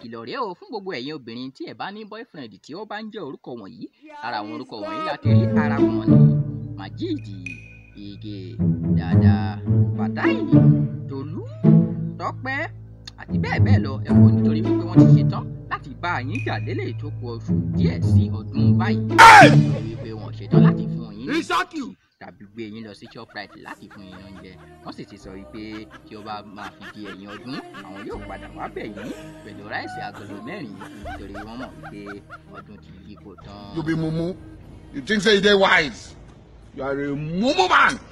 ìkìlọ̀ rèé o fún gbogbo ẹ̀yin obìnrin tí ẹ̀ bá ní boyfriend tí ó bá ń jẹ́ orúkọ wọ̀nyí ara àwọn orúkọ wọ̀nyí la kiri ara wọn ni Majidi Ige Dada Fatai Tolú Tọ́pẹ́ àti bẹ́ẹ̀ bẹ́ẹ̀ lọ ẹ wò nítorí wípé wọ́n ti ṣetán láti bá yín jà lélẹ̀ tó kù oṣù díẹ̀ sí ọdún báyìí nítorí wípé wọ́n ṣetán láti fún yín ní Rísákì. tàbí gbé yín lọ sí shoprite láti fún yín oúnjẹ wọ́n sì ti sọ wípé tí ó bá máa fi di ẹ̀yìn ọdún àwọn yóò padà wá bẹ̀ yín pẹ̀lú ráìsì agolo mẹ́rin nítorí wọ́n mọ̀ pé ọdún ti yípo tán. You be mumu. You think say you dey wise. You are a mumu man.